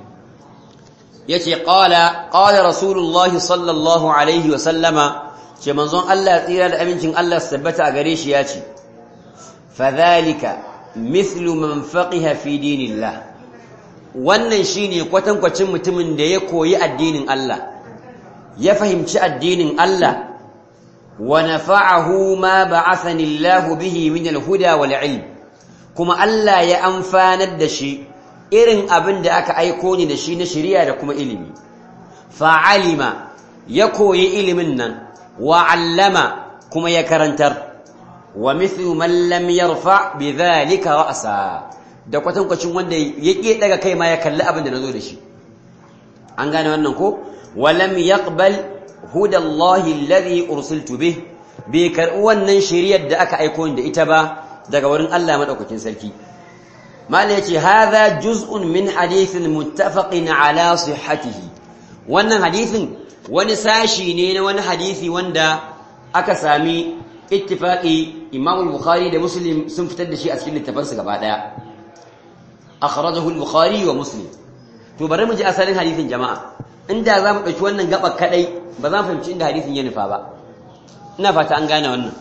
yace qala qala rasulullahi sallallahu alaihi wa sallama ce manzon Allah tsira da amincin Allah su tabbata a gare shi ya ce fadhalika mithlu man faqiha fi dinillah wannan shine kwatankwacin mutumin da ya koyi addinin Allah ya fahimci addinin Allah wa nafa'ahu ma ba'athani Allah bihi min al-huda wal ilm kuma Allah ya amfanar da shi irin abin da aka aiko ni da shi na shari'a da kuma ilimi fa'alima ya koyi ilimin nan وعلم كما يكرنتر ومثل من لم يرفع بذلك رأسا da kwatankwacin wanda yake daga kai ma ya kalli abin da nazo da shi an gane wannan ko walam yaqbal huda Allah alladhi ursiltu bih bi karɓi wannan shari'ar da aka aiko da ita ba daga wurin Allah madaukakin sarki mala yace hadha juz'un min hadithin muttafaqin ala sihhatihi wannan hadithin wani sashi ne na wani hadisi wanda aka sami ittifaqi Imam al-Bukhari da Muslim sun fitar da shi a cikin littafansu gaba daya akhrajahu al-Bukhari wa Muslim to bari mu ji asalin hadisin jama'a inda za mu dauki wannan gaba kadai ba za mu fahimci inda hadisin ya nufa ba ina fata an gane wannan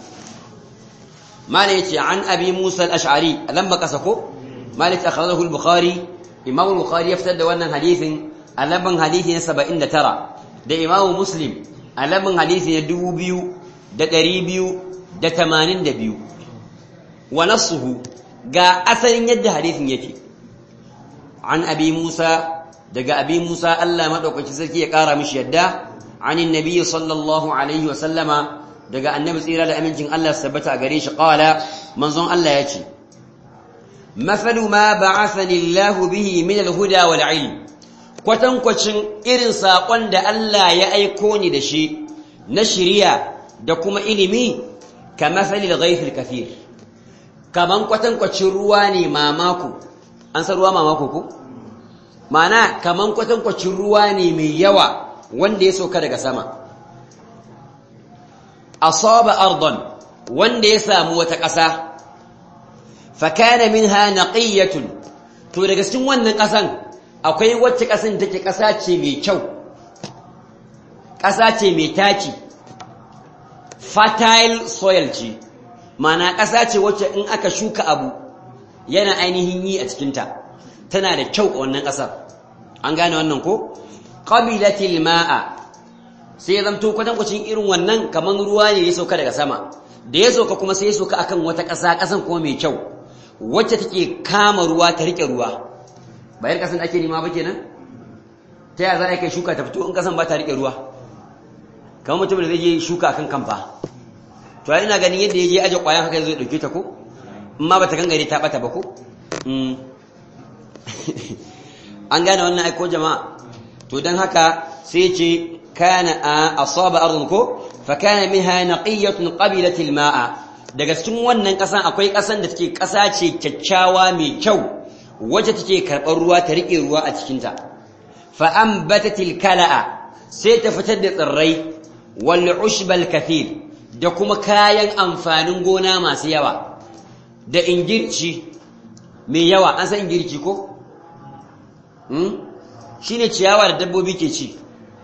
malai yace an abi Musa al-Ash'ari zan baka sako malai akhrajahu al-Bukhari Imam al-Bukhari ya fitar da wannan hadisin a labban hadisi na 79 da imamu muslim a labin hadisi na dubu biyu da ɗari biyu da tamanin da biyu wa nasuhu ga asalin yadda hadisin yake an abi musa daga abi musa allah maɗaukaci sarki ya ƙara mishi yadda anin nabiyyi sallallahu alaihi wa sallama daga annabi tsira da amincin Allah sabbata a gare shi qala manzon Allah yace mafalu ma ba'athani Allah bihi min al-huda wal ilm kwatankwacin irin sakon da Allah ya aiko ni da shi na shiriya da kuma ilimi ka mafali al-ghayth al-kathir kaman kwatankwacin ruwa ne mamako an san ruwa mamako ko mana kaman kwatankwacin ruwa ne mai yawa wanda ya sauka daga sama asaba ardon wanda ya samu wata ƙasa fakana minha naqiyatun to daga cikin wannan ƙasan akwai wacce ƙasan take ƙasa ce mai kyau ƙasa ce mai taki fertile soil ce mana ƙasa ce wacce in aka shuka abu yana ainihin yi a cikinta tana da kyau a wannan ƙasar an gane wannan ko qabilatil ma'a sai ya zamto kwatankwacin irin wannan kaman ruwa ne ya sauka daga sama da ya sauka kuma sai ya sauka akan wata ƙasa ƙasan kuma mai kyau wacce take kama ruwa ta rike ruwa bayan ƙasan ake nima ba kenan ta yaya za a kai shuka ta fito in ƙasan ba ta rike ruwa kamar mutum da zai je shuka akan kamfa to ina ganin yadda ya je aje ƙwayan haka zai ɗauke ta ko in ma ba ta gangare ta ɓata ba ko an gane wannan aiko jama'a to don haka sai ce kana asaba ardun ko fa kana minha naqiyatun qabilat alma'a daga cikin wannan kasan akwai kasan da take kasa ce kyakkyawa mai kyau wacce take karɓar ruwa ta rike ruwa a cikin ta fa ambatat alkala'a sai ta fitar da tsirrai wal ushbal kathir da kuma kayan amfanin gona masu yawa da ingirci mai yawa an san ingirci ko shi ne ciyawa da dabbobi ke ci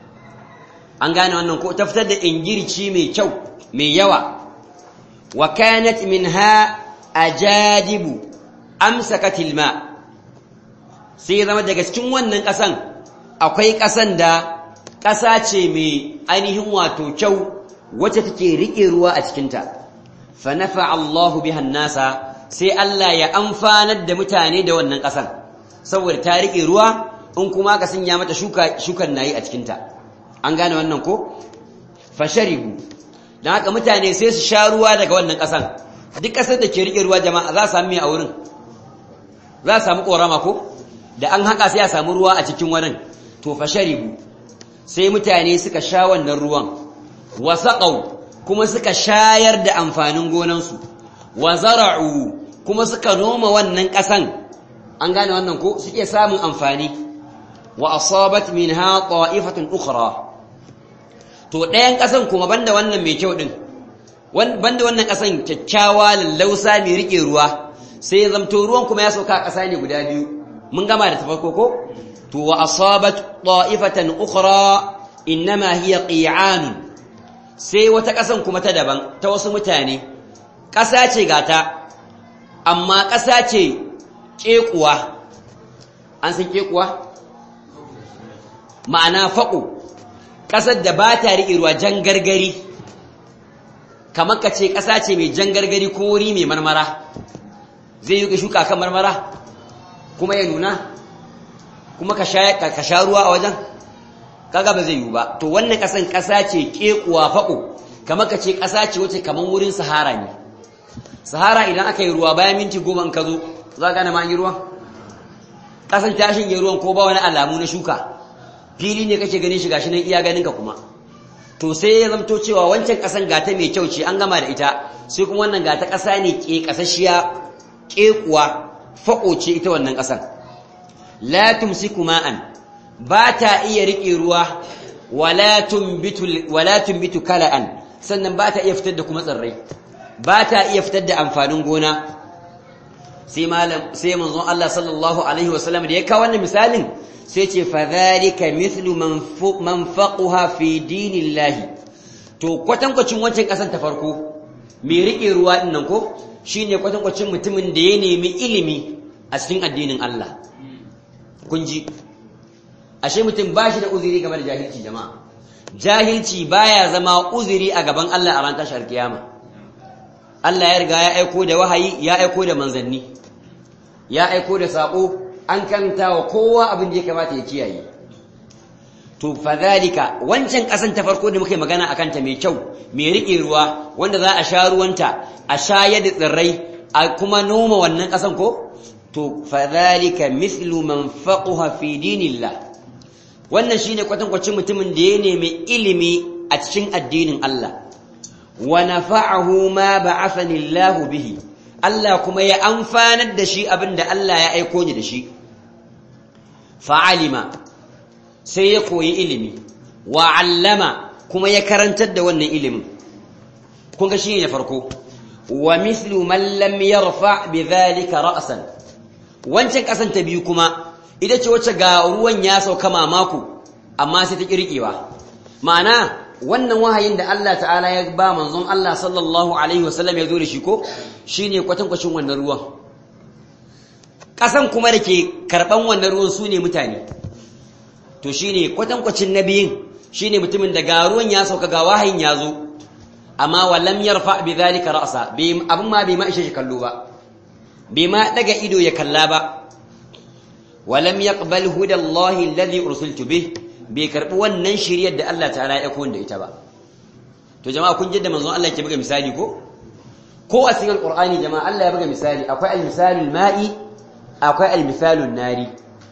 an gane wannan ko ta fitar da ingirci mai kyau mai yawa wa kanat minha ajadibu amsakatil ma sai ya zama daga cikin wannan ƙasan akwai ƙasan da ƙasa ce mai ainihin wato kyau wacce take riƙe ruwa a cikinta fa nafa Allahu bihan nasa sai Allah ya amfanar da mutane da wannan ƙasan saboda ta riƙe ruwa in kuma ka sanya mata shuka shukan nayi a cikinta an gane wannan ko fasharibu dan haka mutane sai su sha ruwa daga wannan ƙasan duk ƙasar da ke riƙe ruwa jama'a za su samu a wurin za su samu ƙorama ko da an haka sai a samu ruwa a cikin wurin to fasharibu sai mutane suka sha wannan ruwan wasaqau kuma suka shayar da amfanin gonansu wa zara'u kuma suka noma wannan ƙasan an gane wannan ko suke samun amfani wa asabat minha ta'ifatun ukhra to ɗayan ƙasan kuma banda wannan mai kyau din banda wannan ƙasan kyakkyawa lallausa mai rike ruwa sai zamto ruwan kuma ya sauka a ƙasa ne guda biyu mun gama da tafarko ko to wa asabat ta'ifatan ukhra innama hiya qi'an sai wata ƙasan kuma ta daban ta wasu mutane ƙasa ce gata amma ƙasa ce ƙeƙuwa an san ƙeƙuwa ma'ana faƙo ƙasar da ba ta riƙe ruwa jan gargari kamar ka ce ƙasa ce mai jan gargari ko wuri mai marmara zai yi ka shuka kan marmara kuma ya nuna kuma ka sha ruwa a wajen kaga ba zai yi ba to wannan ƙasan ƙasa ce ƙeƙuwa faƙo kamar ka ce ƙasa ce wacce kamar wurin sahara ne sahara idan aka yi ruwa bayan minti goma in ka zo za ka gane ma yi ruwan ƙasan tashin yi ruwan ko ba wani alamu na shuka fili ne kake ganin shi gashi nan iya ganin ka kuma to sai ya zamto cewa wancan ƙasan gata mai kyau ce an gama da ita sai kuma wannan gata ƙasa ne ke ƙasashiya ƙekuwa faƙo ce ita wannan ƙasan la tumsiku ma'an ba ta iya riƙe ruwa wala tumbitu wala tumbitu kala'an sannan ba ta iya fitar da kuma tsirrai ba ta iya fitar da amfanin gona sai malam sai manzon Allah sallallahu alaihi wasallam da ya kawo wannan misalin sai ce fa zalika mithlu man faqaha fi dinillahi to kwatankwacin wancan kasan ta farko me rike ruwa din nan ko shine kwatankwacin mutumin da ya nemi ilimi a cikin addinin Allah kun ji ashe mutum ba shi da uzuri game da jahilci jama'a jahilci baya zama uzuri a gaban Allah a ran tashar kiyama Allah ya riga ya aiko da wahayi ya aiko da manzanni ya aiko da sako an karanta wa kowa abin da ya kamata ya kiyaye to fadhalika wancan kasan ta farko da muke magana akan ta mai kyau mai rike ruwa wanda za a sha ruwanta a shayar da tsirrai a kuma noma wannan kasan ko to fadhalika mithlu man faqaha fi dinillah wannan shine kwatankwacin mutumin da ya nemi ilimi a cikin addinin Allah wa nafa'ahu ma ba'athani Allah bihi Allah kuma ya amfanar da shi abinda Allah ya aiko ni da shi fa'alima sai ya koyi ilimi wa 'allama kuma ya karantar da wannan ilimin kun ga shine farko wa mithlu man lam yarfa bidhalika ra'san wancan kasan ta biyu kuma ita ce wacce ga ruwan ya sauka mamaku amma sai ta kirkewa ma'ana wannan wahayin da Allah ta'ala ya ba manzon Allah sallallahu alaihi wasallam ya zo da shi ko shine kwatankwacin wannan ruwan kasan kuma da ke karban wannan ruwan su ne mutane to shine kwatankwacin nabiyin shine mutumin da ga ruwan ya sauka ga wahayin ya zo amma walam yarfa bi dhalika ra'sa abin ma bai ma ishe shi kallo ba bai ma daga ido ya kalla ba walam yaqbal huda Allah alladhi ursiltu bih bai karbi wannan shiriyar da Allah ta'ala ya aiko da ita ba to jama'a kun jidda manzon Allah ke buga misali ko ko a cikin alqur'ani jama'a Allah ya buga misali akwai al-misalul ma'i akwai al-misalun nari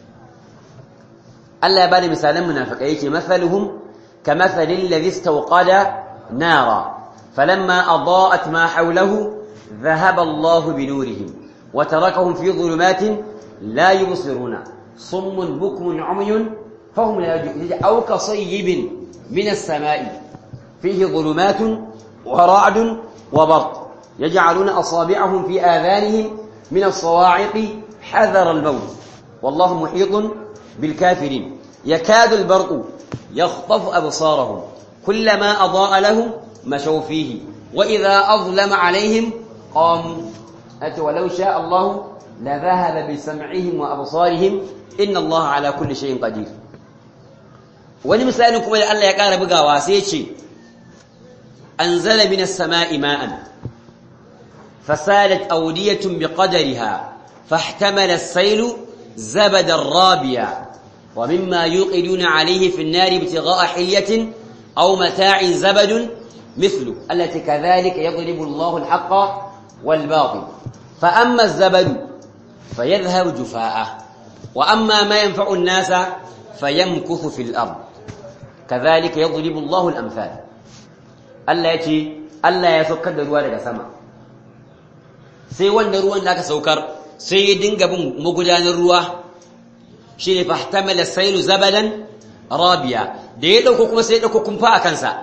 Allah ya bada misalan munafikai yake masaluhum kamathalil ladhi istawqada nara falamma adaa'at ma hawlahu dhahaba Allah binurihim wa tarakahum fi dhulumatin la yubsiruna summun bukmun umyun fahum la yajidun aw kasayyibin min as-sama'i fihi dhulumatun wa ra'dun wa barq yaj'aluna asabi'ahum fi adhanihim min as-sawa'iqi حذر الموت والله محيط بالكافرين يكاد البرق يخطف أبصارهم كلما أضاء لهم مشوا فيه وإذا أظلم عليهم قاموا أتوا ولو شاء الله لذهب بسمعهم وأبصارهم إن الله على كل شيء قدير wani misalin kuma da Allah ya ƙara bugawa sai ya ce anzala minas sama'i ma'an fasadat awdiyatun biqadariha فاحتمل السيل زبدا رابيا ومما يوقدون عليه في النار ابتغاء حلية أو متاع زبد مثله التي كذلك يضرب الله الحق والباطل فأما الزبد فيذهب جفاء وأما ما ينفع الناس فيمكث في الأرض كذلك يضرب الله الأمثال ألا يتي ألا يسكر دروا لك سما سيوان دروا لك سوكر sai ya dinga bin magudanar ruwa shi ne fahtamala sailu zabadan rabiya da ya dauko kuma sai ya dauko kumfa a kansa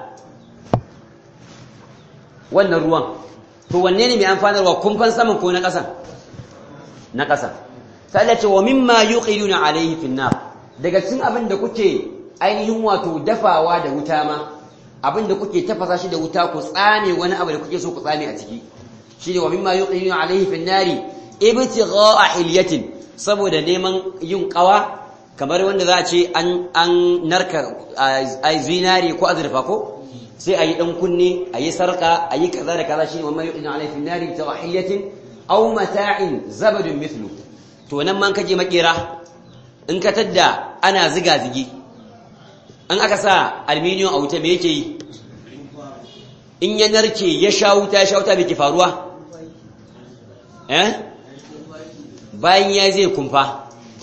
wannan ruwan to wanne ne mai amfanarwa kumfan saman ko na ƙasan na ƙasan sai Allah ce wa mimma yuqiduna alayhi fin nar daga cikin abin da kuke ainihin wato dafawa da wuta ma abin da kuke tafasa shi da wuta ku tsame wani abu da kuke so ku tsame a ciki shine wa mimma yuqiduna alayhi fin nari ibtigha'a hilyatin saboda neman yin kawa kamar wanda za a ce an an narka ai zinari ko azurfa ko sai ayi dan kunne ayi sarka ayi kaza da kaza shine wannan yu'inu alayhi fi nari ibtigha'a hilyatin aw mata'in zabadun mithlu to nan man kaje makera in ka tadda ana ziga zigi an aka sa aluminium a wuta me yake yi in ya narke ya sha wuta ya sha wuta me ke faruwa eh bayan ya zai kumfa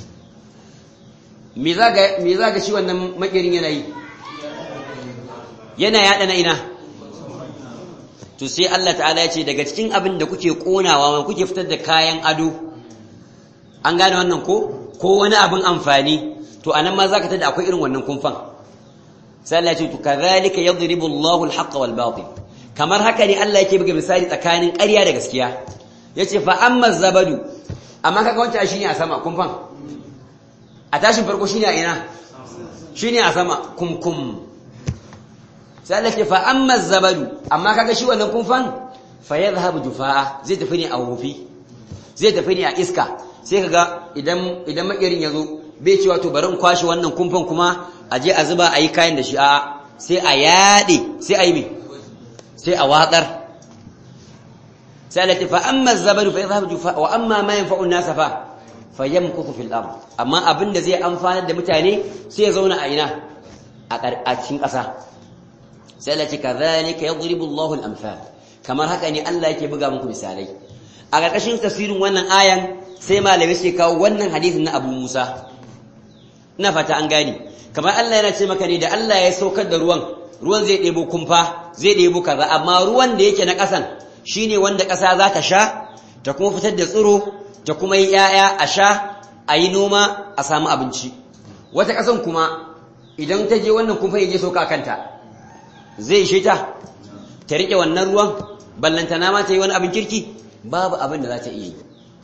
me za ga shi wannan makirin yana yi yana yada na ina to sai Allah ta'ala ya ce daga cikin abin da kuke konawa ma kuke fitar da kayan ado an gane wannan ko ko wani abin amfani to anan ma zaka tada akwai irin wannan kumfan sai Allah ya ce to kadhalika yadribu Allahu al-haqqa wal batil kamar haka ne Allah yake buga misali tsakanin ƙarya da gaskiya yace fa amma zabadu amma kaga wancan shine a sama kumfan a tashin farko shine a ina shine a sama kumkum sai Allah ce fa amma zabadu amma kaga shi wannan kumfan fa yadhhabu jufaa zai tafi ne a wofi zai tafi ne a iska sai kaga idan idan makirin yazo bai cewa to bari in kwashi wannan kumfan kuma a je a zuba a yi kayan da shi a sai a yade sai a yi me sai a watsar سألت فأما الزبد فيذهب جفاء وأما ما ينفع الناس فا فيمكث في الأرض أما أبن زي أنفان da mutane sai ya zauna a ina a cikin ƙasa sai Allah ce kadhalika yadribu Allahu al-amthal kamar haka ne Allah yake buga muku misalai a ƙarƙashin tafsirin wannan ayan sai malamai sai kawo wannan hadisin na Abu Musa ina fata an gane kamar Allah yana ce maka ne da Allah ya saukar da ruwan ruwan zai ɗebo kumfa zai ɗebo kaza amma ruwan da yake na ƙasan shine wanda ƙasa za ta sha ta kuma fitar da tsiro ta kuma yi ‘ya'ya a sha a yi noma a samu abinci wata ƙasan kuma idan ta je wannan kumfa ya je sauka kanta zai ishe ta ta riƙe wannan ruwan ballantana ma ta yi wani abin kirki babu abin da za ta iya yi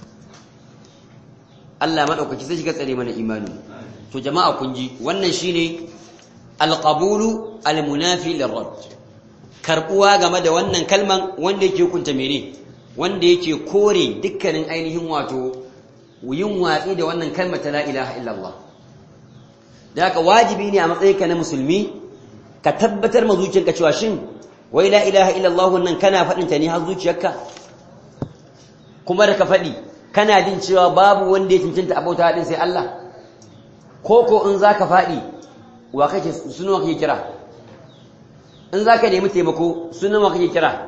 Allah maɗaukaki sai shiga tsare mana imani to jama'a kun ji wannan shine alqabulu almunafi lirrad karbuwa game da wannan kalman wanda yake hukunta mene wanda yake kore dukkanin ainihin wato yin watsi da wannan kalmar ta la ilaha illallah da haka wajibi ne a matsayinka na musulmi ka tabbatar ma zuciyarka cewa shin wai la ilaha illallah nan kana faɗin ta ne har zuciyarka kuma da ka faɗi kana jin cewa babu wanda ya cancanta abauta haɗin sai Allah ko ko in zaka faɗi wa kake sunan kake kira in zaka nemi taimako sunan wa kake kira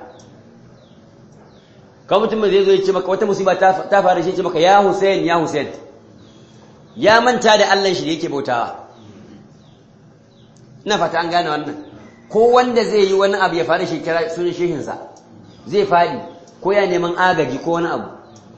ka mutum zai zo ya ce maka wata musiba ta fara shi ce maka ya Hussein ya Hussein ya manta da Allah shi da yake bautawa ina fata an gane wannan ko wanda zai yi wani abu ya fara shi kira sunan shehinsa zai faɗi ko ya neman agaji ko wani abu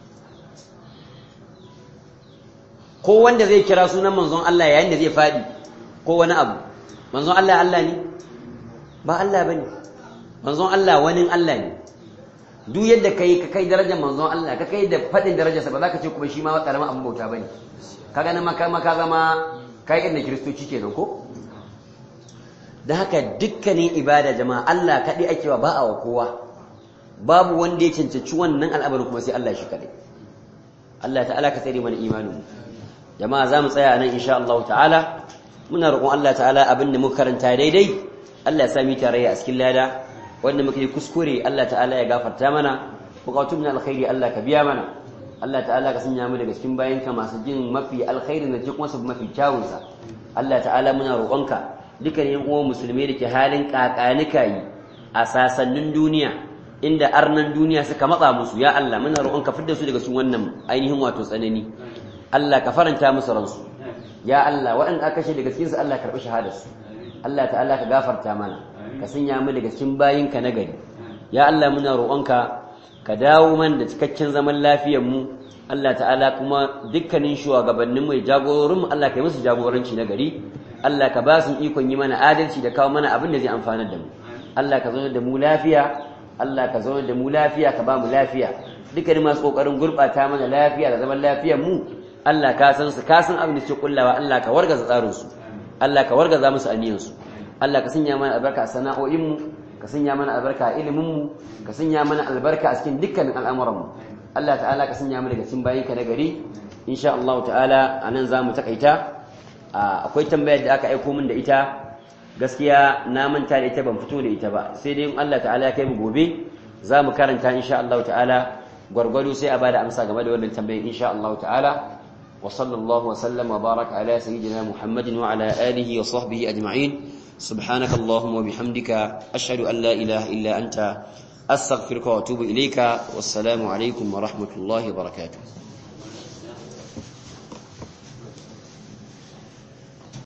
ko wanda zai kira sunan manzon Allah yayin da zai faɗi ko wani abu manzon Allah Allah ne ba Allah bane manzon Allah wani Allah ne duk yadda kai ka kai darajar manzon Allah ka kai da faɗin darajarsa ba za ka ce kuma shi ma karamin abin bauta bane kaga nan maka maka zama kai inda kiristoci kenan ko da haka dukkanin ibada jama'a Allah kaɗai ake wa ba a wa kowa babu wanda ya cancanci wannan al'amarin kuma sai Allah shi kaɗai Allah ta'ala ka tsare mana imanin jama'a za mu tsaya nan insha Allah ta'ala muna roƙon Allah ta'ala abin da muka karanta daidai Allah ya sa mu tarayya a cikin lada wanda muka yi kuskure Allah ta'ala ya gafarta mana bukatun na alkhairi Allah ka biya mana Allah ta'ala ka sanya mu daga cikin bayanka masu jin mafi alkhairi da kuma su mafi kyawunsa Allah ta'ala muna roƙonka dukkanin uwan musulmai da ke halin kakanika yi a sasannin duniya inda arnan duniya suka matsa musu ya Allah muna roƙon ka fidda su daga cikin wannan ainihin wato tsanani Allah ka faranta musu ransu ya Allah waɗanda aka kashe daga cikin su Allah karɓi shahadar su Allah ta'ala ka gafarta mana ka sanya mu daga cikin bayinka na gari ya Allah muna roƙonka ka dawo man da cikakken zaman lafiyar mu Allah ta'ala kuma dukkanin shugabannin mu jagororin mu Allah ka yi musu jagoranci na gari Allah ka ba su ikon yi mana adalci da kawo mana abin da zai amfanar da mu Allah ka zauna da mu lafiya Allah ka zauna da mu lafiya ka ba mu lafiya dukkanin masu kokarin gurbata mana lafiya da zaman lafiyar mu Allah ka san su ka san abin da suke kullawa Allah ka wargaza tsarin su Allah ka wargaza musu aniyan su Allah ka sanya mana albarka a sana'o'in mu ka sanya mana albarka a ilimin mu ka sanya mana albarka a cikin dukkanin al'amuran mu Allah ta'ala ka sanya mu daga cikin bayinka na gari insha Allah ta'ala anan zamu takaita akwai tambayar da aka aiko min da ita gaskiya na manta da ita ban fito da ita ba sai dai in Allah ta'ala ya kai mu gobe za mu karanta insha Allah ta'ala gwargwado sai a bada amsa game da wannan tambayar insha Allah ta'ala wa sallallahu wa sallam wa baraka ala sayyidina Muhammadin wa ala alihi wa sahbihi ajma'in subhanaka allahumma wa bihamdika ashhadu an la ilaha illa anta astaghfiruka wa atubu ilayka wassalamu alaikum wa rahmatullahi wa barakatuh